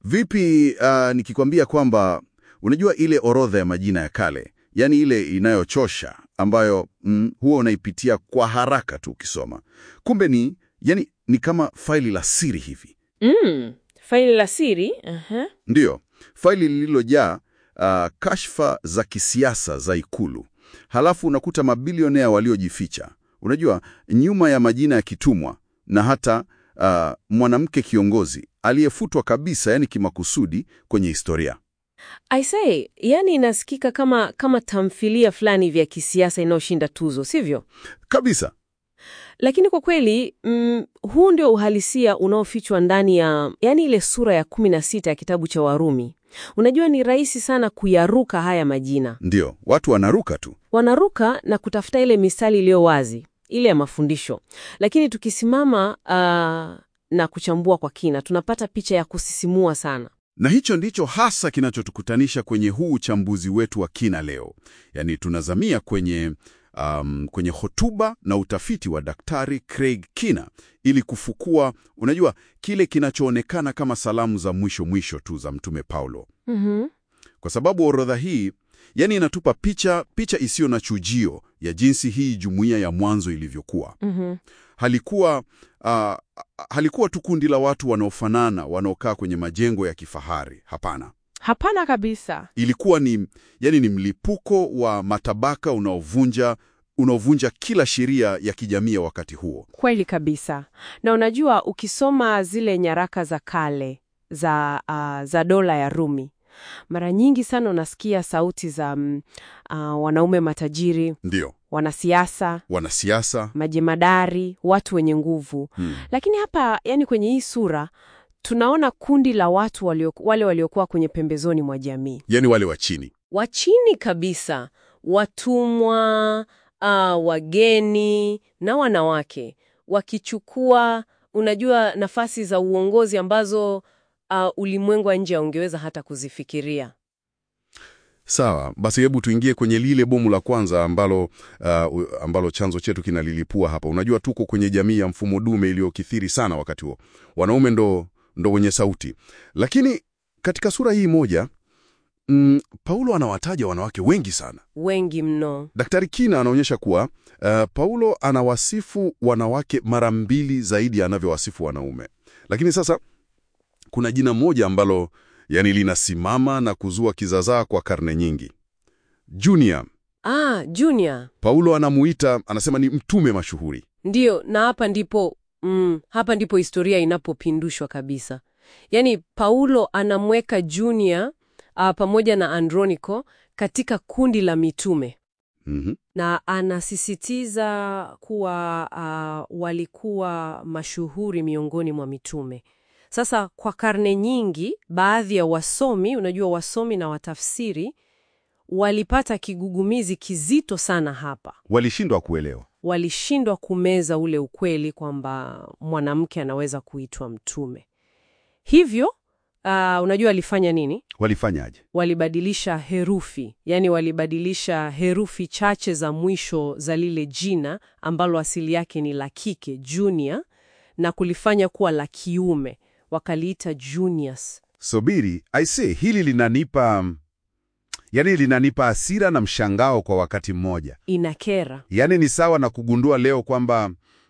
Vipi uh, nikikwambia kwamba unajua ile orodha ya majina ya kale, yaani ile inayochosha ambayo mm, huwa unaipitia kwa haraka tu ukisoma, kumbe ni yani, ni kama faili la siri hivi. Mm, faili la siri. Aha. Ndiyo, faili lililojaa uh, kashfa za kisiasa za Ikulu. Halafu unakuta mabilionea waliojificha, unajua, nyuma ya majina ya kitumwa na hata uh, mwanamke kiongozi aliyefutwa kabisa, yani kimakusudi kwenye historia. I say, yani inasikika kama kama tamthilia fulani vya kisiasa inayoshinda tuzo, sivyo? Kabisa. Lakini kwa kweli mm, huu ndio uhalisia unaofichwa ndani ya yani ile sura ya kumi na sita ya kitabu cha Warumi. Unajua, ni rahisi sana kuyaruka haya majina, Ndiyo, watu wanaruka tu. wanaruka na kutafuta ile mistari iliyo wazi, ile ya mafundisho. Lakini tukisimama ah, na kuchambua kwa kina, tunapata picha ya kusisimua sana. Na hicho ndicho hasa kinachotukutanisha kwenye huu uchambuzi wetu wa kina leo. Yaani tunazamia kwenye, um, kwenye hotuba na utafiti wa Daktari Craig Kina ili kufukua, unajua, kile kinachoonekana kama salamu za mwisho mwisho tu za Mtume Paulo. Mhm. Kwa sababu orodha hii yani inatupa picha picha isiyo na chujio ya jinsi hii jumuiya ya mwanzo ilivyokuwa. Mhm. Halikuwa ah, halikuwa tu kundi la watu wanaofanana wanaokaa kwenye majengo ya kifahari. Hapana, Hapana kabisa. ilikuwa ni yani ni mlipuko wa matabaka unaovunja unaovunja kila sheria ya kijamii ya wakati huo. Kweli kabisa. Na unajua ukisoma zile nyaraka za kale za, ah, za dola ya Rumi, mara nyingi sana unasikia sauti za mm, ah, wanaume matajiri, Ndiyo, wanasiasa, wanasiasa majemadari, watu wenye nguvu. hmm. Lakini hapa, yani kwenye hii sura tunaona kundi la watu walio, wale waliokuwa kwenye pembezoni mwa jamii. yani wale wa chini. wa chini kabisa, watumwa, ah, wageni na wanawake wakichukua, unajua, nafasi za uongozi ambazo ah, ulimwengu wa nje haungeweza hata kuzifikiria. Sawa, basi hebu tuingie kwenye lile bomu la kwanza ambalo, uh, u- ambalo chanzo chetu kinalilipua hapa. Unajua tuko kwenye jamii ya mfumo dume iliyokithiri sana wakati huo. Wanaume ndo, ndo wenye sauti. Lakini katika sura hii moja mm, Paulo anawataja wanawake wengi sana. Wengi mno. Daktari Kina anaonyesha kuwa uh, Paulo anawasifu wanawake mara mbili zaidi ya anavyowasifu wanaume. Lakini sasa kuna jina moja ambalo yani linasimama na kuzua kizazaa kwa karne nyingi. Junior. Ah, Junior. Paulo anamuita, anasema ni mtume mashuhuri. Ndiyo, na hapa ndipo mm, hapa ndipo historia inapopindushwa kabisa. Yaani Paulo anamweka Junior ah, pamoja na Androniko katika kundi la mitume. Mhm. na anasisitiza kuwa uh, walikuwa mashuhuri miongoni mwa mitume. Sasa kwa karne nyingi, baadhi ya wasomi, unajua wasomi na watafsiri, walipata kigugumizi kizito sana hapa. Walishindwa kuelewa. Walishindwa kumeza ule ukweli kwamba mwanamke anaweza kuitwa mtume. Hivyo uh, unajua alifanya nini? Walifanyaje? walibadilisha herufi, yani walibadilisha herufi chache za mwisho za lile jina ambalo asili yake ni la kike Junior, na kulifanya kuwa la kiume, wakaliita Junius. Subiri, I say, hili linanipa yani, linanipa hasira na mshangao kwa wakati mmoja. Inakera. Yaani ni sawa na kugundua leo kwamba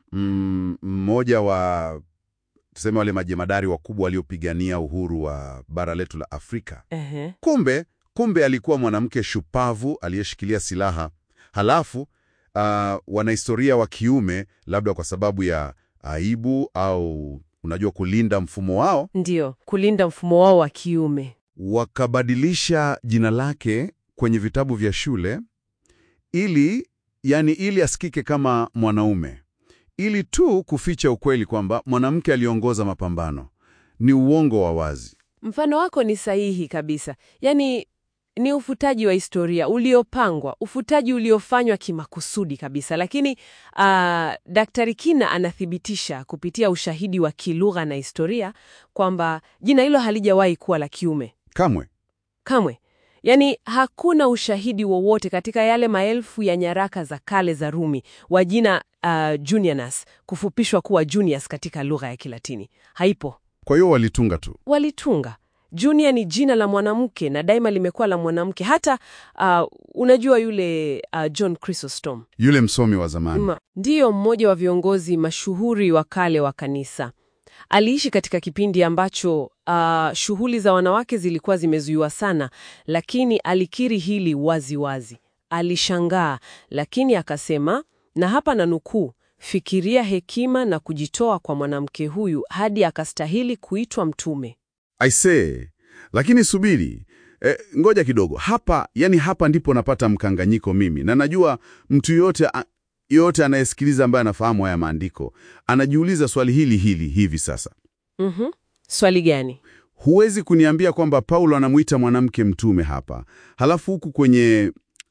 mm, mmoja wa tuseme wale majemadari wakubwa waliopigania uhuru wa bara letu la Afrika, Ehe. kumbe kumbe alikuwa mwanamke shupavu aliyeshikilia silaha, halafu uh, wanahistoria wa kiume, labda kwa sababu ya aibu au unajua kulinda mfumo wao, Ndiyo, kulinda mfumo wao wa kiume. wakabadilisha jina lake kwenye vitabu vya shule ili yani, ili asikike kama mwanaume, ili tu kuficha ukweli kwamba mwanamke aliongoza mapambano. Ni uongo wa wazi. Mfano wako ni sahihi kabisa. Yaani ni ufutaji wa historia uliopangwa, ufutaji uliofanywa kimakusudi kabisa. Lakini ah, Daktari Kina anathibitisha kupitia ushahidi wa kilugha na historia kwamba jina hilo halijawahi kuwa la kiume Kamwe. kamwe. Yaani hakuna ushahidi wowote katika yale maelfu ya nyaraka za kale za Rumi wa jina uh, Junianus kufupishwa kuwa Junius katika lugha ya Kilatini. Haipo. Kwa hiyo walitunga tu. Walitunga Junior ni jina la mwanamke na daima limekuwa la mwanamke. Hata uh, unajua yule uh, John Chrysostom Yule msomi wa zamani. Ma, ndiyo mmoja wa viongozi mashuhuri wa kale wa kanisa. Aliishi katika kipindi ambacho uh, shughuli za wanawake zilikuwa zimezuiwa sana, lakini alikiri hili wazi wazi. Alishangaa, lakini akasema, na hapa na nukuu, fikiria hekima na kujitoa kwa mwanamke huyu hadi akastahili kuitwa mtume. I say, lakini subiri e, ngoja kidogo hapa. Yani hapa ndipo napata mkanganyiko mimi, na najua mtu yote yote anayesikiliza ambaye anafahamu haya maandiko anajiuliza swali hili hili hivi sasa. Mhm. Swali gani? Huwezi kuniambia kwamba Paulo anamuita mwanamke mtume hapa, halafu huku kwenye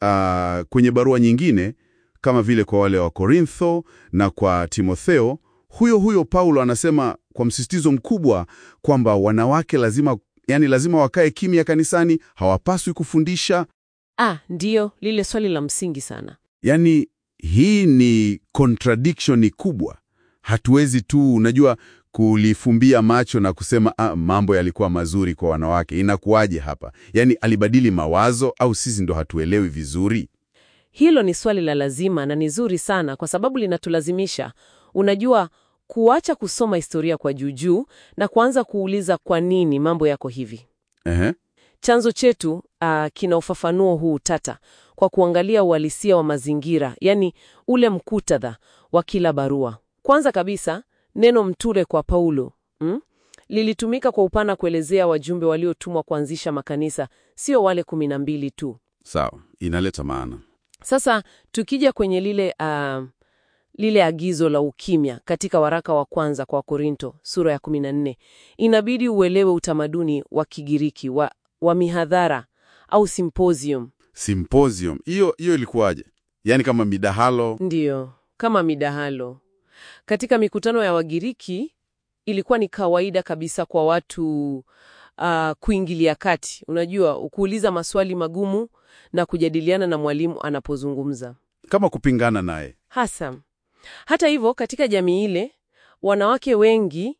ah, kwenye barua nyingine kama vile kwa wale wa Korintho na kwa Timotheo, huyo huyo Paulo anasema kwa msisitizo mkubwa kwamba wanawake lazima, yani lazima wakae kimya kanisani, hawapaswi kufundisha. Ah, ndiyo lile swali la msingi sana. Yani hii ni contradiction kubwa. Hatuwezi tu unajua kulifumbia macho na kusema ah, mambo yalikuwa mazuri kwa wanawake. Inakuwaje hapa? Yani alibadili mawazo au sisi ndo hatuelewi vizuri? Hilo ni swali la lazima na ni zuri sana kwa sababu linatulazimisha, unajua, kuacha kusoma historia kwa juujuu na kuanza kuuliza kwa nini mambo yako hivi. Ehe. Chanzo chetu ah, kina ufafanuo huu tata kwa kuangalia uhalisia wa mazingira, yani ule mkutadha wa kila barua. Kwanza kabisa, neno mture kwa Paulo mm, lilitumika kwa upana kuelezea wajumbe waliotumwa kuanzisha makanisa, sio wale kumi na mbili tu. Sawa, inaleta maana. Sasa tukija kwenye lile ah, lile agizo la ukimya katika waraka wa kwanza kwa Korinto sura ya 14, inabidi uelewe utamaduni wa Kigiriki wa, wa mihadhara au symposium. Symposium hiyo hiyo ilikuwaje? Yaani kama midahalo. Ndiyo, kama midahalo. Katika mikutano ya Wagiriki ilikuwa ni kawaida kabisa kwa watu ah, kuingilia kati, unajua, kuuliza maswali magumu na kujadiliana na mwalimu anapozungumza. kama kupingana naye. Hasa hata hivyo, katika jamii ile wanawake wengi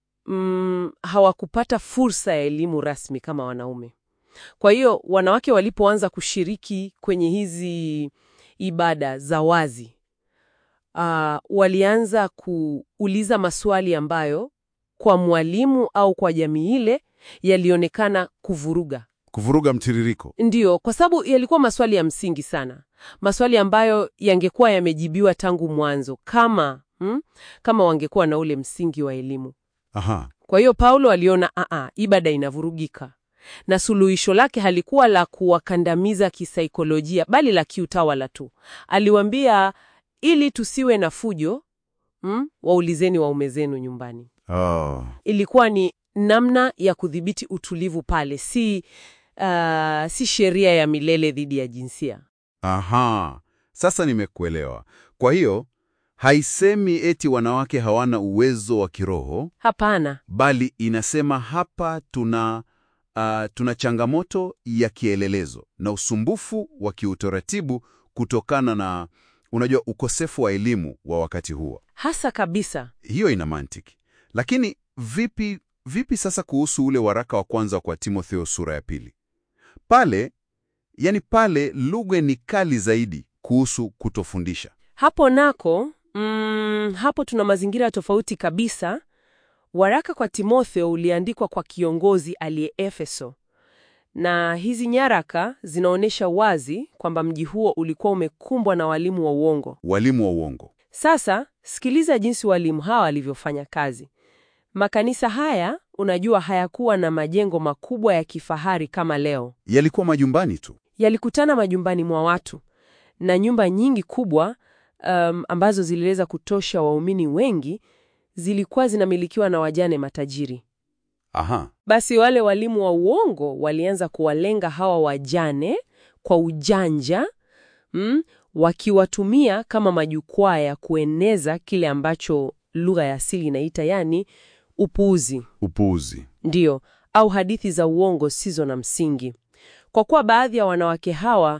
mm, hawakupata fursa ya elimu rasmi kama wanaume. Kwa hiyo wanawake walipoanza kushiriki kwenye hizi ibada za wazi, ah, walianza kuuliza maswali ambayo kwa mwalimu au kwa jamii ile yalionekana kuvuruga Kuvuruga mtiririko. Ndiyo, kwa sababu yalikuwa maswali ya msingi sana, maswali ambayo yangekuwa yamejibiwa tangu mwanzo kama hmm, kama wangekuwa na ule msingi wa elimu. Aha. Kwa hiyo Paulo aliona aa, ibada inavurugika, na suluhisho lake halikuwa la kuwakandamiza kisaikolojia, bali la kiutawala tu. Aliwaambia, ili tusiwe na fujo hmm, waulizeni waume zenu nyumbani. Oh. Ilikuwa ni namna ya kudhibiti utulivu pale, si ah, si sheria ya milele dhidi ya jinsia. Aha. Sasa nimekuelewa. Kwa hiyo haisemi eti wanawake hawana uwezo wa kiroho, Hapana. bali inasema hapa tuna ah, tuna changamoto ya kielelezo na usumbufu wa kiutaratibu kutokana na unajua ukosefu wa elimu wa wakati huo. Hasa kabisa. Hiyo ina mantiki. Lakini vipi vipi sasa kuhusu ule waraka wa kwanza kwa Timotheo sura ya pili? Pale yani pale lugha ni kali zaidi kuhusu kutofundisha. Hapo nako mm, hapo tuna mazingira tofauti kabisa. Waraka kwa Timotheo uliandikwa kwa kiongozi aliye Efeso, na hizi nyaraka zinaonyesha wazi kwamba mji huo ulikuwa umekumbwa na walimu wa uongo. Walimu wa uongo. Sasa sikiliza jinsi walimu hawa walivyofanya kazi. Makanisa haya, unajua, hayakuwa na majengo makubwa ya kifahari kama leo. Yalikuwa majumbani tu. Yalikutana majumbani mwa watu, na nyumba nyingi kubwa um, ambazo ziliweza kutosha waumini wengi zilikuwa zinamilikiwa na wajane matajiri. Aha. Basi wale walimu wa uongo walianza kuwalenga hawa wajane kwa ujanja mm, wakiwatumia kama majukwaa ya kueneza kile ambacho lugha ya asili inaita yani upuuzi, Upuuzi. ndiyo, au hadithi za uongo sizo na msingi. Kwa kuwa baadhi ya wanawake hawa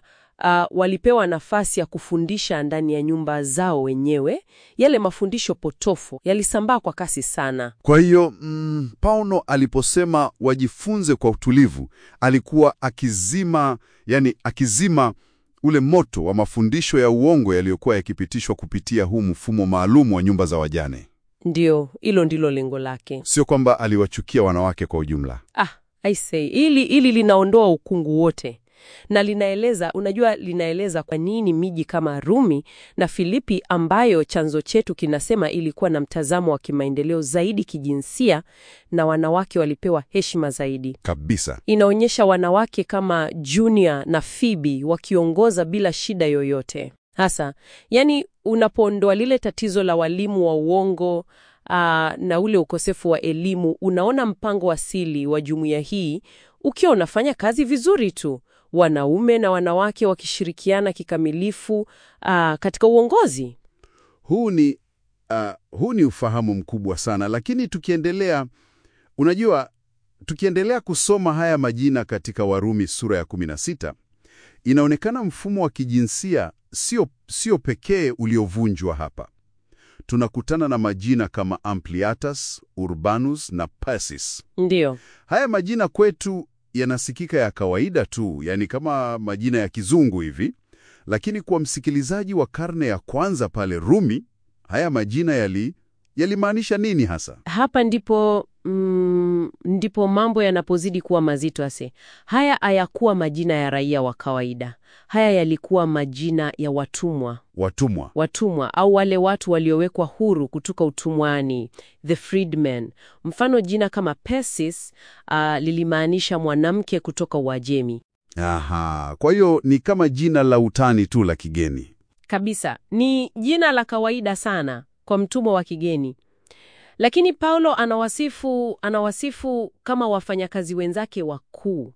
uh, walipewa nafasi ya kufundisha ndani ya nyumba zao wenyewe. Yale mafundisho potofu yalisambaa kwa kasi sana. Kwa hiyo mm, Paulo aliposema wajifunze kwa utulivu, alikuwa akizima, yani akizima ule moto wa mafundisho ya uongo yaliyokuwa yakipitishwa kupitia huu mfumo maalum wa nyumba za wajane. Ndio, hilo ndilo lengo lake. Sio kwamba aliwachukia wanawake kwa ujumla. Ah, I say, hili hili linaondoa ukungu wote na linaeleza, unajua, linaeleza kwa nini miji kama Rumi na Filipi ambayo chanzo chetu kinasema ilikuwa na mtazamo wa kimaendeleo zaidi kijinsia na wanawake walipewa heshima zaidi. Kabisa. Inaonyesha wanawake kama Junia na Phoebe wakiongoza bila shida yoyote. Hasa, yani unapoondoa lile tatizo la walimu wa uongo aa, na ule ukosefu wa elimu, unaona mpango asili wa jumuiya hii ukiwa unafanya kazi vizuri tu, wanaume na wanawake wakishirikiana kikamilifu aa, katika uongozi. Huu ni, uh, huu ni ufahamu mkubwa sana, lakini tukiendelea, unajua, tukiendelea kusoma haya majina katika Warumi sura ya 16 inaonekana mfumo wa kijinsia sio sio pekee uliovunjwa hapa. Tunakutana na majina kama Ampliatus, Urbanus na Persis. Ndiyo, Haya majina kwetu yanasikika ya kawaida tu, yani kama majina ya kizungu hivi, lakini kwa msikilizaji wa karne ya kwanza pale Rumi, haya majina yali yalimaanisha nini hasa? hapa ndipo mm, ndipo mambo yanapozidi kuwa mazito ase. Haya hayakuwa majina ya raia wa kawaida, haya yalikuwa majina ya watumwa Watumwa. watumwa au wale watu waliowekwa huru kutoka utumwani, the freedmen. Mfano, jina kama Persis uh, lilimaanisha mwanamke kutoka Uajemi. Aha, kwa hiyo ni kama jina la utani tu la kigeni. Kabisa, ni jina la kawaida sana kwa mtumwa wa kigeni, lakini Paulo anawasifu anawasifu kama wafanyakazi wenzake wakuu.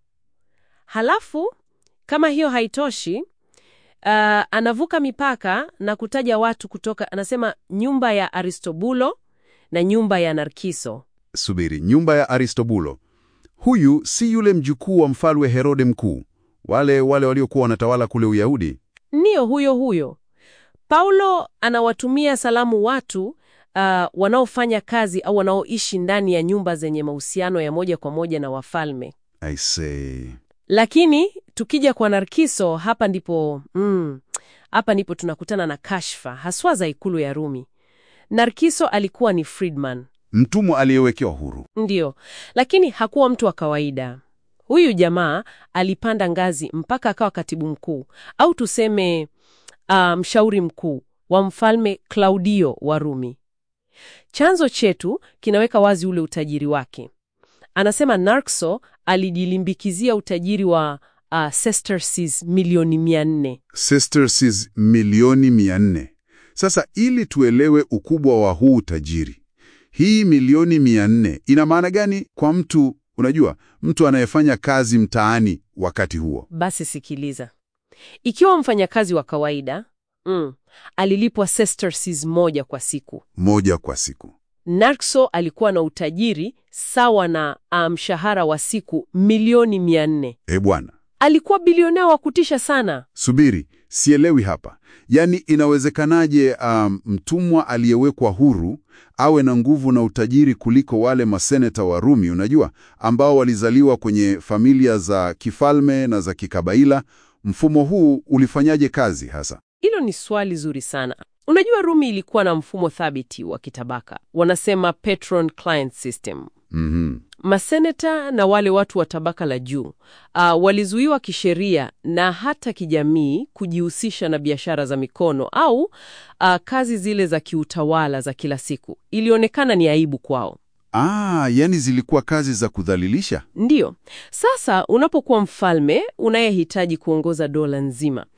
Halafu kama hiyo haitoshi, uh, anavuka mipaka na kutaja watu kutoka, anasema nyumba ya Aristobulo na nyumba ya Narkiso. Subiri, nyumba ya Aristobulo. Huyu si yule mjukuu wa mfalme Herode Mkuu, wale wale waliokuwa wanatawala kule Uyahudi. Ndiyo, huyo huyo. Paulo anawatumia salamu watu uh, wanaofanya kazi au wanaoishi ndani ya nyumba zenye mahusiano ya moja kwa moja na wafalme. I say. Lakini tukija kwa Narkiso, hapa ndipo mm, hapa ndipo tunakutana na kashfa haswa za ikulu ya Rumi. Narkiso alikuwa ni freedman, Mtumwa aliyewekewa huru. ndiyo, lakini hakuwa mtu wa kawaida. Huyu jamaa alipanda ngazi mpaka akawa katibu mkuu au tuseme uh, mshauri mkuu wa mfalme Klaudio wa Rumi. Chanzo chetu kinaweka wazi ule utajiri wake. Anasema Narkso alijilimbikizia utajiri wa uh, sesterces milioni mia nne. Sesterces milioni mia nne. Sasa ili tuelewe ukubwa wa huu utajiri, hii milioni mia nne ina maana gani kwa mtu, unajua, mtu anayefanya kazi mtaani wakati huo? Basi sikiliza, ikiwa mfanyakazi wa kawaida mm, alilipwa sesterces moja kwa siku, Moja kwa siku. Narkso alikuwa na utajiri sawa na uh, mshahara wa siku milioni mia nne. E bwana, Alikuwa bilionea wa kutisha sana. subiri, sielewi hapa. Yaani, inawezekanaje um, mtumwa aliyewekwa huru awe na nguvu na utajiri kuliko wale maseneta wa Rumi, unajua, ambao walizaliwa kwenye familia za kifalme na za kikabaila? Mfumo huu ulifanyaje kazi hasa? Hilo ni swali zuri sana. Unajua, Rumi ilikuwa na mfumo thabiti wa kitabaka, wanasema patron client system. Mhm. Maseneta na wale watu wa tabaka la juu uh, walizuiwa kisheria na hata kijamii kujihusisha na biashara za mikono au uh, kazi zile za kiutawala za kila siku. Ilionekana ni aibu kwao. Ah, yani zilikuwa kazi za kudhalilisha. Ndiyo. Sasa unapokuwa mfalme unayehitaji kuongoza dola nzima,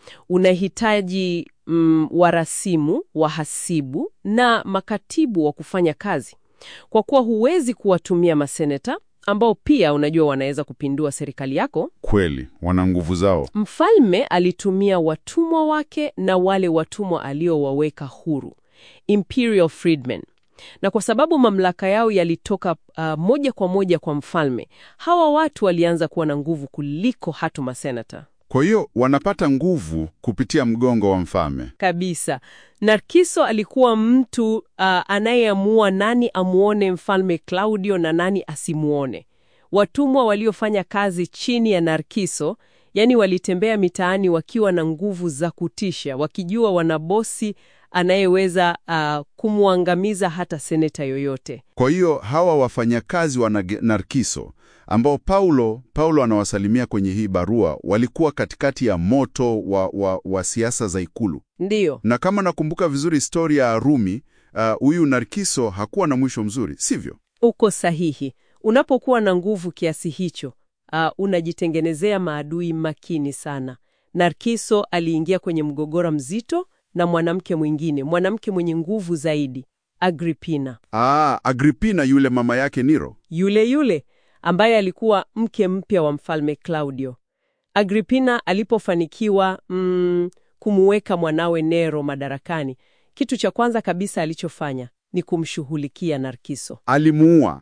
unahitaji mm, warasimu, wahasibu na makatibu wa kufanya kazi, kwa kuwa huwezi kuwatumia maseneta ambao pia unajua wanaweza kupindua serikali yako. Kweli, wana nguvu zao. Mfalme alitumia watumwa wake na wale watumwa aliowaweka huru, imperial freedmen. Na kwa sababu mamlaka yao yalitoka uh, moja kwa moja kwa mfalme, hawa watu walianza kuwa na nguvu kuliko hatu masenata. Kwa hiyo wanapata nguvu kupitia mgongo wa mfalme. Kabisa. Narkiso alikuwa mtu uh, anayeamua nani amuone mfalme Claudio na nani asimuone. Watumwa waliofanya kazi chini ya Narkiso, yani walitembea mitaani wakiwa na nguvu za kutisha, wakijua wana bosi anayeweza uh, kumwangamiza hata seneta yoyote. Kwa hiyo hawa wafanyakazi wa Nage- Narkiso ambao Paulo Paulo anawasalimia kwenye hii barua walikuwa katikati ya moto wa, wa, wa siasa za ikulu, Ndiyo, na kama nakumbuka vizuri historia ya Rumi, uh, huyu Narkiso hakuwa na mwisho mzuri, sivyo? uko sahihi. Unapokuwa na nguvu kiasi hicho, uh, unajitengenezea maadui makini sana. Narkiso aliingia kwenye mgogoro mzito na mwanamke mwingine, mwanamke mwenye nguvu zaidi, Agripina. Ah, Agripina yule mama yake Nero. yule yule ambaye alikuwa mke mpya wa mfalme Claudio. Agripina alipofanikiwa mm, kumuweka mwanawe Nero madarakani, kitu cha kwanza kabisa alichofanya ni kumshughulikia Narkiso, Alimuua.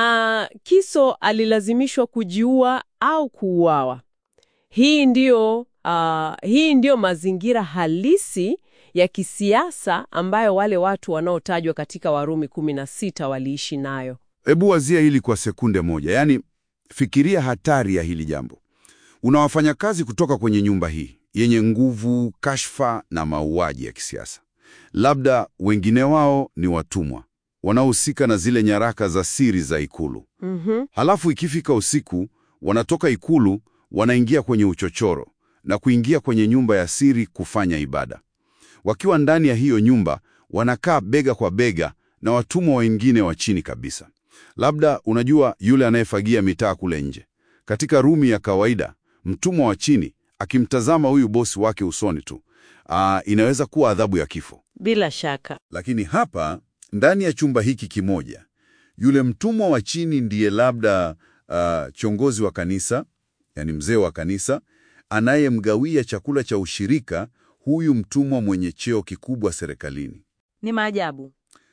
na Kiso alilazimishwa kujiua au kuuawa. Hii ndiyo, uh, hii ndiyo mazingira halisi ya kisiasa ambayo wale watu wanaotajwa katika Warumi 16 waliishi nayo. Hebu wazia hili kwa sekunde moja, yaani fikiria hatari ya hili jambo. Una wafanyakazi kutoka kwenye nyumba hii yenye nguvu, kashfa na mauaji ya kisiasa. Labda wengine wao ni watumwa wanaohusika na zile nyaraka za siri za ikulu. Mhm. Halafu ikifika usiku, wanatoka ikulu, wanaingia kwenye uchochoro na kuingia kwenye nyumba ya siri kufanya ibada. Wakiwa ndani ya hiyo nyumba, wanakaa bega kwa bega na watumwa wengine wa chini kabisa. Labda unajua yule anayefagia mitaa kule nje. Katika Rumi ya kawaida, mtumwa wa chini akimtazama huyu bosi wake usoni tu, aa, inaweza kuwa adhabu ya kifo. Bila shaka. Lakini hapa ndani ya chumba hiki kimoja, yule mtumwa wa chini ndiye labda uh, kiongozi wa kanisa, yani mzee wa kanisa, anayemgawia chakula cha ushirika huyu mtumwa mwenye cheo kikubwa serikalini. Ni maajabu.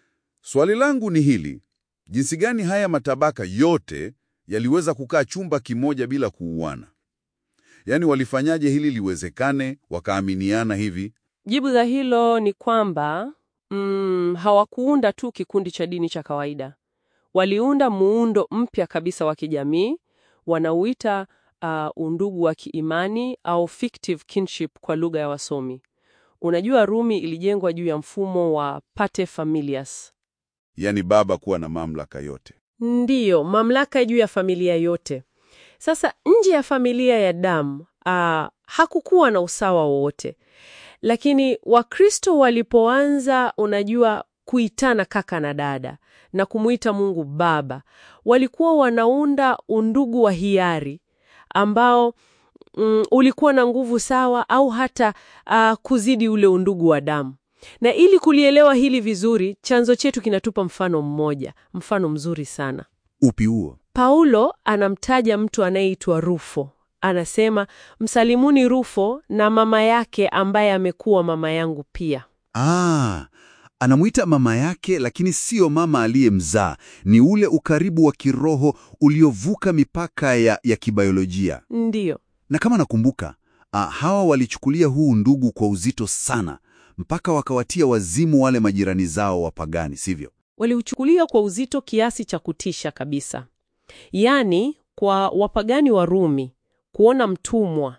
Swali langu ni hili: jinsi gani haya matabaka yote yaliweza kukaa chumba kimoja bila kuuana? Yaani, walifanyaje hili liwezekane, wakaaminiana hivi? Jibu la hilo ni kwamba mm, hawakuunda tu kikundi cha dini cha kawaida. Waliunda muundo mpya kabisa wa kijamii, wanauita uh, undugu wa kiimani au fictive kinship kwa lugha ya wasomi. Unajua, Rumi ilijengwa juu ya mfumo wa pater familias, Yaani baba kuwa na mamlaka yote. ndiyo mamlaka juu ya familia yote. Sasa nje ya familia ya damu uh, hakukuwa na usawa wowote, lakini Wakristo walipoanza, unajua, kuitana kaka na dada na kumuita Mungu Baba, walikuwa wanaunda undugu wa hiari ambao mm, ulikuwa na nguvu sawa au hata uh, kuzidi ule undugu wa damu. Na ili kulielewa hili vizuri, chanzo chetu kinatupa mfano mmoja, mfano mzuri sana. Upi huo? Paulo anamtaja mtu anayeitwa Rufo. Anasema, msalimuni Rufo na mama yake ambaye amekuwa mama yangu pia. Ah, anamwita mama yake, lakini siyo mama aliyemzaa. Ni ule ukaribu wa kiroho uliovuka mipaka ya, ya kibiolojia. Ndiyo, Na kama nakumbuka, ah, hawa walichukulia huu ndugu kwa uzito sana, mpaka wakawatia wazimu wale majirani zao wapagani, sivyo? waliuchukulia kwa uzito kiasi cha kutisha kabisa. Yaani, kwa wapagani wa Rumi kuona mtumwa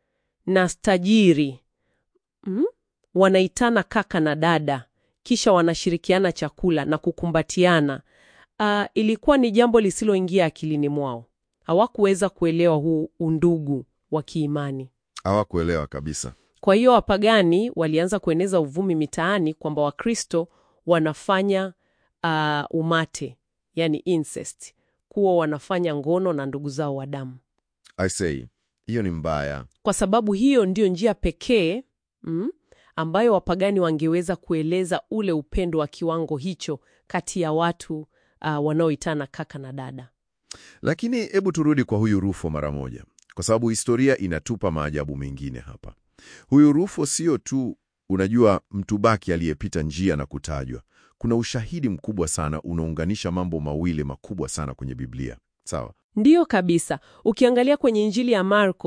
na stajiri mm, wanaitana kaka na dada, kisha wanashirikiana chakula na kukumbatiana, ah, ilikuwa ni jambo lisiloingia akilini mwao. Hawakuweza kuelewa huu undugu wa kiimani. Hawakuelewa kabisa. Kwa hiyo wapagani walianza kueneza uvumi mitaani kwamba Wakristo wanafanya uh, umate, yani incest, kuwa wanafanya ngono na ndugu zao wa damu. I say, hiyo ni mbaya. Kwa sababu hiyo ndiyo njia pekee mm, ambayo wapagani wangeweza kueleza ule upendo wa kiwango hicho kati ya watu uh, wanaoitana kaka na dada. Lakini hebu turudi kwa huyu Rufo mara moja, kwa sababu historia inatupa maajabu mengine hapa. Huyu Rufo sio tu, unajua, mtu baki aliyepita njia na kutajwa. Kuna ushahidi mkubwa sana unaunganisha mambo mawili makubwa sana kwenye Biblia. Sawa? Ndiyo kabisa. Ukiangalia kwenye Injili ya Marko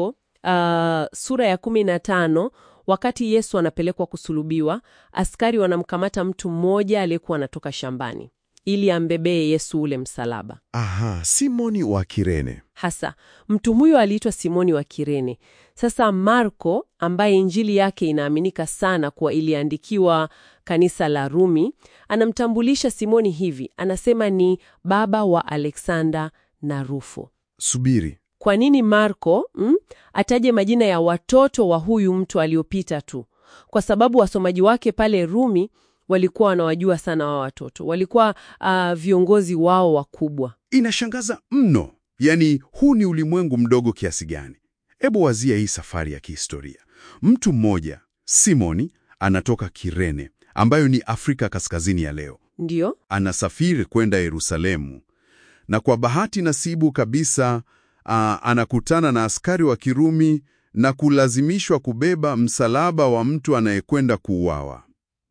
ah, sura ya kumi na tano wakati Yesu anapelekwa kusulubiwa, askari wanamkamata mtu mmoja aliyekuwa anatoka shambani ili ambebee Yesu ule msalaba. Aha, Simoni wa Kirene. Hasa mtu huyo aliitwa Simoni wa Kirene. Sasa Marko, ambaye injili yake inaaminika sana kuwa iliandikiwa kanisa la Rumi, anamtambulisha Simoni hivi, anasema ni baba wa Alexander na Rufo. Subiri, Kwa nini Marko mm, ataje majina ya watoto wa huyu mtu aliopita tu? Kwa sababu wasomaji wake pale Rumi walikuwa wanawajua sana wa watoto, walikuwa ah, viongozi wao wakubwa. inashangaza mno. Yaani, huu ni ulimwengu mdogo kiasi gani? Hebu wazia hii safari ya kihistoria. Mtu mmoja Simoni anatoka Kirene, ambayo ni Afrika Kaskazini ya leo, Ndiyo, anasafiri kwenda Yerusalemu, na kwa bahati nasibu kabisa aa, anakutana na askari wa Kirumi na kulazimishwa kubeba msalaba wa mtu anayekwenda kuuawa.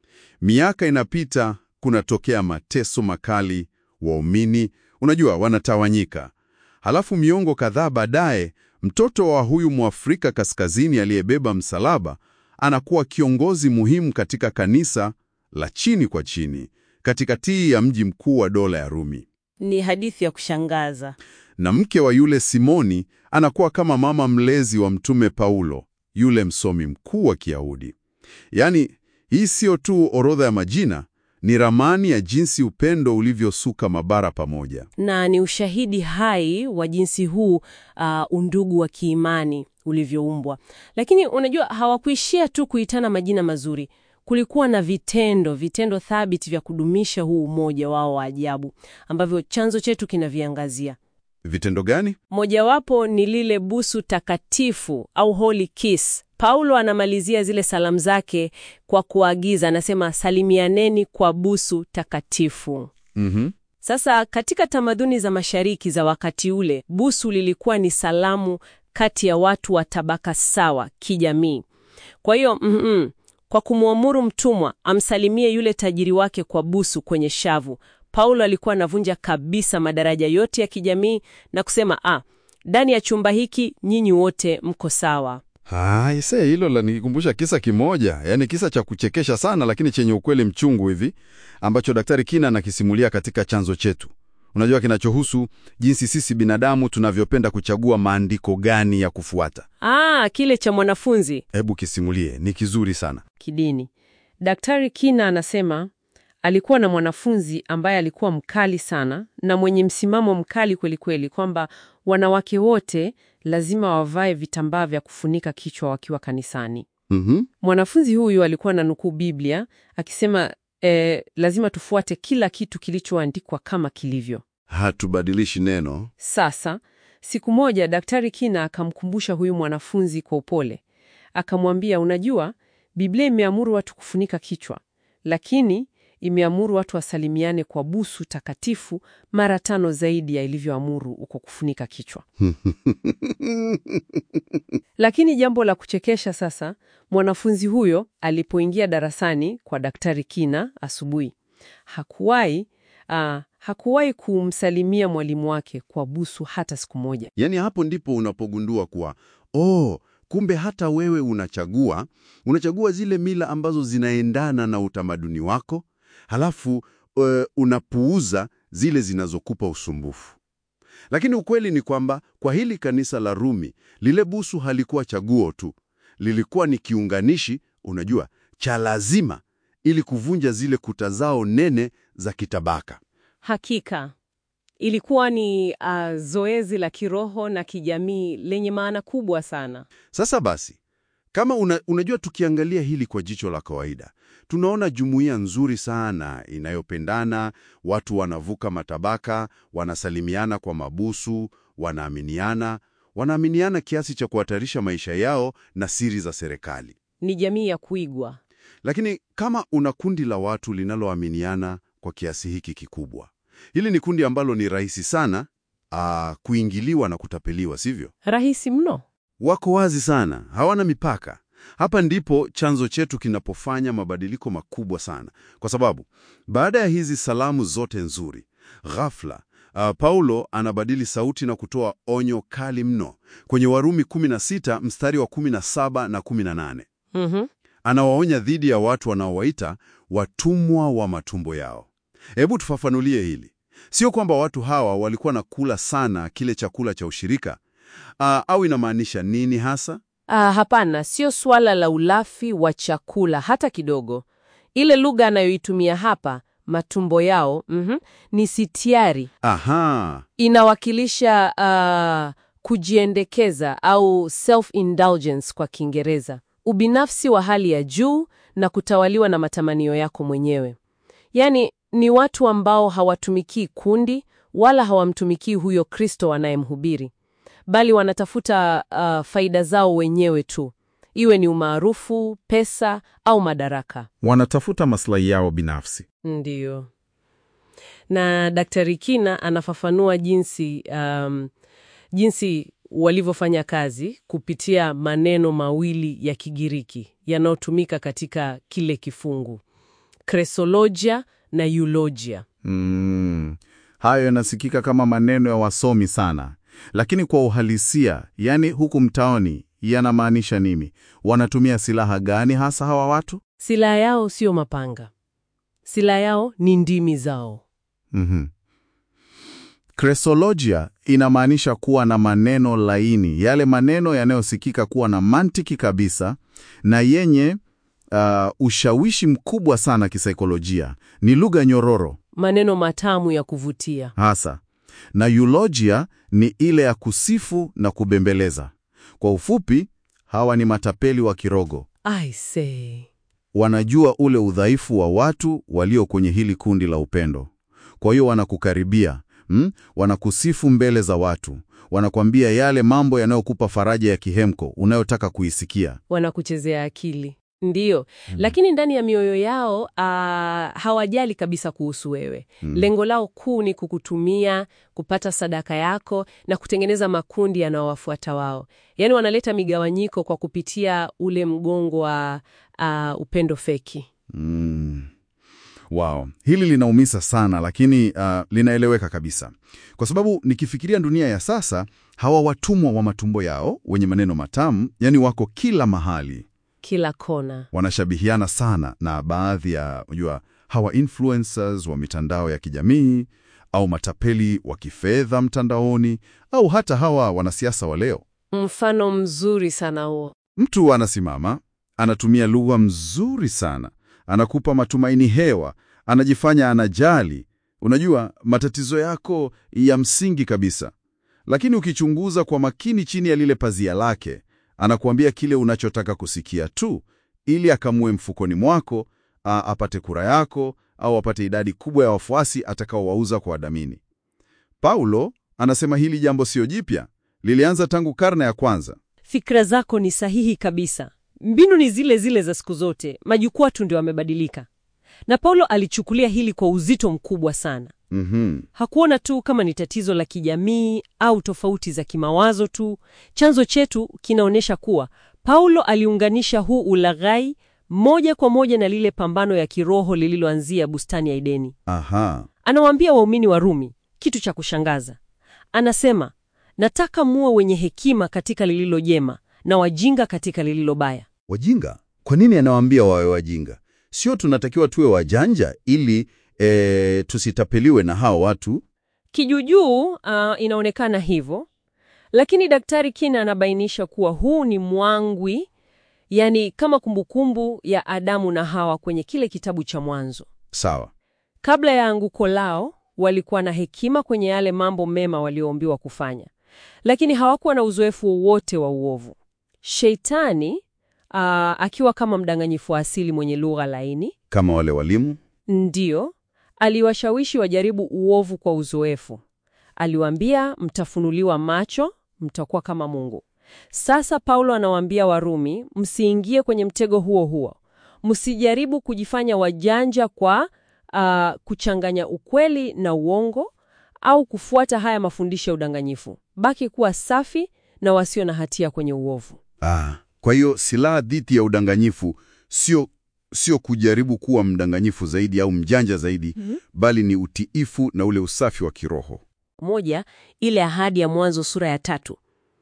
Miaka inapita, kunatokea mateso makali, waumini unajua, wanatawanyika. Halafu miongo kadhaa baadaye, mtoto wa huyu Mwafrika Kaskazini aliyebeba msalaba anakuwa kiongozi muhimu katika kanisa la chini kwa chini katikati ya mji mkuu wa dola ya Rumi. Ni hadithi ya kushangaza. Na mke wa yule Simoni anakuwa kama mama mlezi wa Mtume Paulo, yule msomi mkuu wa Kiyahudi. Yaani, hii siyo tu orodha ya majina, ni ramani ya jinsi upendo ulivyosuka mabara pamoja. na ni ushahidi hai wa jinsi huu uh, undugu wa kiimani ulivyoumbwa. Lakini unajua, hawakuishia tu kuitana majina mazuri. Kulikuwa na vitendo, vitendo thabiti vya kudumisha huu umoja wao wa ajabu ambavyo chanzo chetu kinaviangazia. Vitendo gani? Mojawapo ni lile busu takatifu au holy kiss. Paulo anamalizia zile salamu zake kwa kuagiza, anasema salimianeni kwa busu takatifu. Mhm. Sasa katika tamaduni za mashariki za wakati ule, busu lilikuwa ni salamu kati ya watu wa tabaka sawa kijamii. Kwa hiyo mm kwa kumwamuru mtumwa amsalimie yule tajiri wake kwa busu kwenye shavu, Paulo alikuwa anavunja kabisa madaraja yote ya kijamii na kusema ah, ndani ya chumba hiki nyinyi wote mko sawa. Ah, ise hilo lanikumbusha kisa kimoja, yaani kisa cha kuchekesha sana, lakini chenye ukweli mchungu hivi, ambacho Daktari Kina anakisimulia katika chanzo chetu. Unajua, kinachohusu jinsi sisi binadamu tunavyopenda kuchagua maandiko gani ya kufuata. Ah, kile cha mwanafunzi Hebu kisimulie, ni kizuri sana. kidini. Daktari Kina anasema alikuwa na mwanafunzi ambaye alikuwa mkali sana na mwenye msimamo mkali kweli kweli, kwamba wanawake wote lazima wavae vitambaa vya kufunika kichwa wakiwa kanisani. Mhm. Mwanafunzi huyu alikuwa na nukuu Biblia akisema eh, lazima tufuate kila kitu kilichoandikwa kama kilivyo. Hatubadilishi neno. Sasa siku moja Daktari Kina akamkumbusha huyu mwanafunzi kwa upole, akamwambia, unajua Biblia imeamuru watu kufunika kichwa, lakini imeamuru watu wasalimiane kwa busu takatifu mara tano zaidi ya ilivyoamuru uko kufunika kichwa. Lakini jambo la kuchekesha sasa, mwanafunzi huyo alipoingia darasani kwa Daktari Kina asubuhi, hakuwahi ah, hakuwahi kumsalimia mwalimu wake kwa busu hata siku moja. Yaani hapo ndipo unapogundua kuwa oh, kumbe hata wewe unachagua unachagua zile mila ambazo zinaendana na utamaduni wako, halafu uh, unapuuza zile zinazokupa usumbufu. Lakini ukweli ni kwamba kwa hili kanisa la Rumi, lile busu halikuwa chaguo tu, lilikuwa ni kiunganishi, unajua, cha lazima ili kuvunja zile kuta zao nene za kitabaka. Hakika ilikuwa ni uh, zoezi la kiroho na kijamii lenye maana kubwa sana. Sasa basi, kama una, unajua tukiangalia hili kwa jicho la kawaida, tunaona jumuiya nzuri sana inayopendana, watu wanavuka matabaka, wanasalimiana kwa mabusu, wanaaminiana, wanaaminiana kiasi cha kuhatarisha maisha yao na siri za serikali. Ni jamii ya kuigwa. Lakini kama una kundi la watu linaloaminiana kwa kiasi hiki kikubwa, hili ni kundi ambalo ni rahisi sana aa, kuingiliwa na kutapeliwa, sivyo? Rahisi mno. Wako wazi sana, hawana mipaka. Hapa ndipo chanzo chetu kinapofanya mabadiliko makubwa sana, kwa sababu baada ya hizi salamu zote nzuri, ghafla uh, Paulo anabadili sauti na kutoa onyo kali mno kwenye Warumi 16 mstari wa 17 na 18. Mhm. Anawaonya dhidi ya watu wanaowaita watumwa wa matumbo yao. Hebu tufafanulie hili. Sio kwamba watu hawa walikuwa na kula sana kile chakula cha ushirika uh, au inamaanisha nini hasa? Ah, hapana, sio swala la ulafi wa chakula hata kidogo. Ile lugha anayoitumia hapa, matumbo yao, mhm, ni sitiari. Aha, Inawakilisha ah, kujiendekeza au self-indulgence kwa Kiingereza, ubinafsi wa hali ya juu na kutawaliwa na matamanio yako mwenyewe. Yaani ni watu ambao hawatumikii kundi wala hawamtumikii huyo Kristo wanayemhubiri, bali wanatafuta ah, faida zao wenyewe tu, iwe ni umaarufu, pesa au madaraka. Wanatafuta maslahi yao binafsi. Ndiyo. Na Daktari Kina anafafanua jinsi um, jinsi walivyofanya kazi kupitia maneno mawili ya Kigiriki yanayotumika katika kile kifungu, kresologia na eulogia. Mm, hayo yanasikika kama maneno ya wasomi sana, lakini kwa uhalisia, yani huku mtaoni, yanamaanisha nini? Wanatumia silaha gani hasa hawa watu? Silaha yao sio mapanga, silaha yao ni ndimi zao. Mhm. Kresologia inamaanisha kuwa na maneno laini, yale maneno yanayosikika kuwa na mantiki kabisa na yenye uh, ushawishi mkubwa sana kisaikolojia. Ni lugha nyororo Maneno matamu ya kuvutia. hasa, na eulogia ni ile ya kusifu na kubembeleza. Kwa ufupi, hawa ni matapeli wa kirogo. I say. Wanajua ule udhaifu wa watu walio kwenye hili kundi la upendo. Kwa hiyo wanakukaribia, mm? wanakusifu mbele za watu, wanakwambia yale mambo yanayokupa faraja ya kihemko unayotaka kuisikia. wanakuchezea akili ndiyo, lakini ndani ya mioyo yao ah, hawajali kabisa kuhusu wewe. Lengo lao kuu ni kukutumia, kupata sadaka yako na kutengeneza makundi yanayowafuata wao. Yaani wanaleta migawanyiko kwa kupitia ule mgongo wa ah, upendo feki. Mm. Wow, hili linaumisa sana lakini uh, linaeleweka kabisa, kwa sababu nikifikiria dunia ya sasa, hawa watumwa wa matumbo yao wenye maneno matamu, yani wako kila mahali, Kila kona. wanashabihiana sana na baadhi ya unajua, hawa influencers wa mitandao ya kijamii au matapeli wa kifedha mtandaoni au hata hawa wanasiasa wa leo. Mfano mzuri sana huo. Mtu anasimama, anatumia lugha mzuri sana, anakupa matumaini hewa, anajifanya anajali, unajua matatizo yako ya msingi kabisa. Lakini ukichunguza kwa makini chini ya lile pazia lake, anakuambia kile unachotaka kusikia tu, ili akamue mfukoni mwako, a, apate kura yako au apate idadi kubwa ya wafuasi atakaowauza kwa wadhamini. Paulo anasema hili jambo sio jipya, lilianza tangu karne ya kwanza. Fikra zako ni sahihi kabisa. Mbinu ni zile zile za siku zote, majukwaa tu ndio yamebadilika. Na Paulo alichukulia hili kwa uzito mkubwa sana. Mhm. Hakuona tu kama ni tatizo la kijamii au tofauti za kimawazo tu. Chanzo chetu kinaonyesha kuwa Paulo aliunganisha huu ulaghai moja kwa moja na lile pambano ya kiroho lililoanzia bustani ya Edeni. Aha. Anawaambia waumini wa Rumi kitu cha kushangaza. Anasema, nataka muwe wenye hekima katika lililo jema na wajinga katika lililo baya. Wajinga? Kwa nini anawaambia wawe wajinga? Sio tunatakiwa tuwe wajanja ili e, tusitapeliwe na hao watu? Kijuujuu ah, inaonekana hivyo, lakini Daktari Kina anabainisha kuwa huu ni mwangwi, yani kama kumbukumbu ya Adamu na Hawa kwenye kile kitabu cha Mwanzo. Sawa. Kabla ya anguko lao, walikuwa na hekima kwenye yale mambo mema walioombiwa kufanya, lakini hawakuwa na uzoefu wowote wa uovu. Sheitani ah, akiwa kama mdanganyifu wa asili mwenye lugha laini Kama wale walimu? Ndiyo, aliwashawishi wajaribu uovu kwa uzoefu. Aliwaambia mtafunuliwa macho, mtakuwa kama Mungu. Sasa Paulo anawaambia Warumi, msiingie kwenye mtego huo huo. Msijaribu kujifanya wajanja kwa ah, kuchanganya ukweli na uongo au kufuata haya mafundisho ya udanganyifu. Baki kuwa safi na wasio na hatia kwenye uovu. Ah, kwa hiyo silaha dhidi ya udanganyifu sio sio kujaribu kuwa mdanganyifu zaidi au mjanja zaidi, bali ni utiifu na ule usafi wa kiroho. Moja, ile ahadi ya Mwanzo sura ya tatu.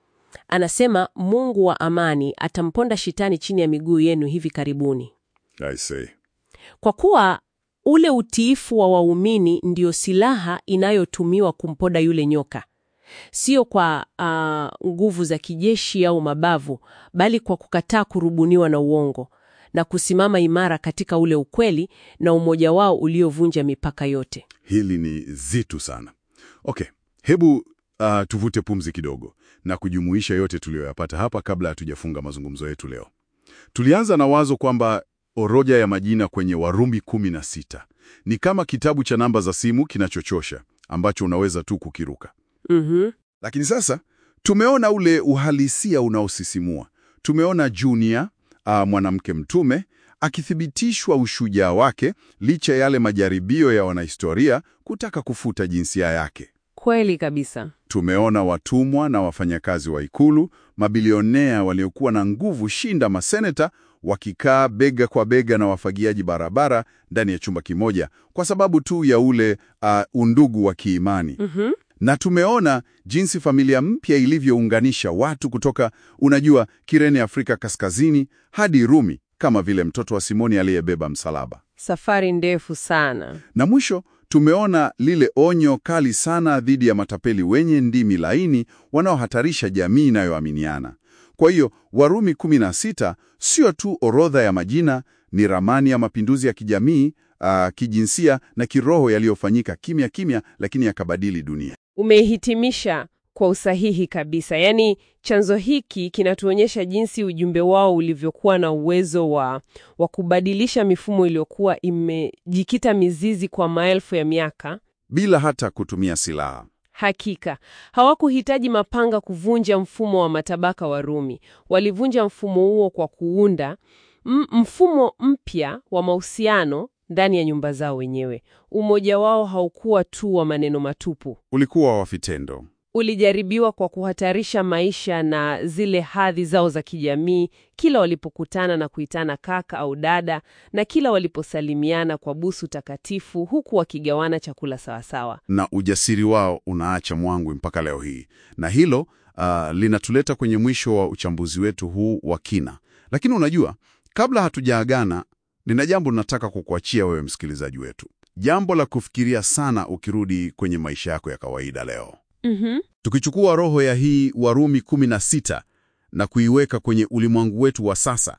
Anasema Mungu wa amani atamponda shetani chini ya miguu yenu hivi karibuni. I say. Kwa kuwa ule utiifu wa waumini ndio silaha inayotumiwa kumpoda yule nyoka, sio kwa ah, nguvu za kijeshi au mabavu, bali kwa kukataa kurubuniwa na uongo na kusimama imara katika ule ukweli na umoja wao uliovunja mipaka yote. Hili ni zitu sana. Okay, hebu uh, tuvute pumzi kidogo na kujumuisha yote tuliyoyapata hapa kabla hatujafunga mazungumzo yetu leo. Tulianza na wazo kwamba orodha ya majina kwenye Warumi kumi na sita ni kama kitabu cha namba za simu kinachochosha ambacho unaweza tu kukiruka. Mhm. Lakini sasa tumeona ule uhalisia unaosisimua. Tumeona Junior, uh, mwanamke mtume akithibitishwa ushujaa wake licha ya yale majaribio ya wanahistoria kutaka kufuta jinsia yake. Kweli kabisa. Tumeona watumwa na wafanyakazi wa ikulu, mabilionea waliokuwa na nguvu shinda maseneta, wakikaa bega kwa bega na wafagiaji barabara ndani ya chumba kimoja kwa sababu tu ya ule uh, undugu wa kiimani. Mhm. Na tumeona jinsi familia mpya ilivyounganisha watu kutoka, unajua, Kirene Afrika Kaskazini hadi Rumi, kama vile mtoto wa Simoni aliyebeba msalaba. Safari ndefu sana. Na mwisho tumeona lile onyo kali sana dhidi ya matapeli wenye ndimi laini wanaohatarisha jamii inayoaminiana. Kwa hiyo Warumi 16 sio tu orodha ya majina, ni ramani ya mapinduzi ya kijamii, ah, kijinsia na kiroho yaliyofanyika kimya kimya, lakini yakabadili dunia. Umehitimisha kwa usahihi kabisa. Yaani, chanzo hiki kinatuonyesha jinsi ujumbe wao ulivyokuwa na uwezo wa, wa kubadilisha mifumo iliyokuwa imejikita mizizi kwa maelfu ya miaka. bila hata kutumia silaha. Hakika hawakuhitaji mapanga kuvunja mfumo wa matabaka wa Rumi. Walivunja mfumo huo kwa kuunda m- mfumo mpya wa mahusiano ndani ya nyumba zao wenyewe. Umoja wao haukuwa tu wa maneno matupu, Ulikuwa wa vitendo. ulijaribiwa kwa kuhatarisha maisha na zile hadhi zao za kijamii, kila walipokutana na kuitana kaka au dada, na kila waliposalimiana kwa busu takatifu, huku wakigawana chakula sawasawa. na ujasiri wao unaacha mwangwi mpaka leo hii, na hilo ah, linatuleta kwenye mwisho wa uchambuzi wetu huu wa kina. Lakini unajua, kabla hatujaagana, nina jambo nataka kukuachia wewe msikilizaji wetu, jambo la kufikiria sana ukirudi kwenye maisha yako ya kawaida leo. Mhm. Tukichukua roho ya hii Warumi 16 na kuiweka kwenye ulimwengu wetu wa sasa,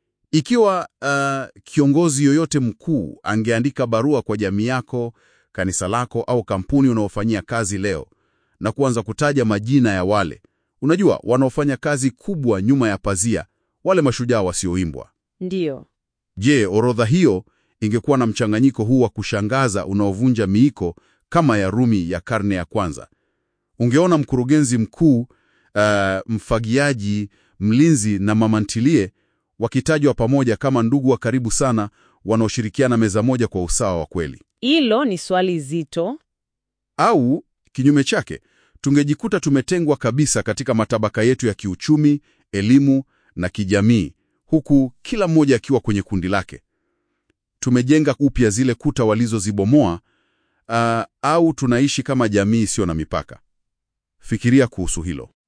ikiwa uh, kiongozi yoyote mkuu angeandika barua kwa jamii yako, kanisa lako au kampuni unaofanyia kazi leo na kuanza kutaja majina ya wale unajua, wanaofanya kazi kubwa nyuma ya pazia, wale mashujaa wasioimbwa, Ndiyo. je, orodha hiyo ingekuwa na mchanganyiko huu wa kushangaza unaovunja miiko kama ya Rumi ya karne ya kwanza? Ungeona mkurugenzi mkuu, uh, mfagiaji, mlinzi na mamantilie wakitajwa pamoja kama ndugu wa karibu sana wanaoshirikiana meza moja kwa usawa wa kweli. Hilo ni swali zito. Au kinyume chake, tungejikuta tumetengwa kabisa katika matabaka yetu ya kiuchumi, elimu na kijamii, huku kila mmoja akiwa kwenye kundi lake. Tumejenga upya zile kuta walizozibomoa, uh, au tunaishi kama jamii isiyo na mipaka. Fikiria kuhusu hilo.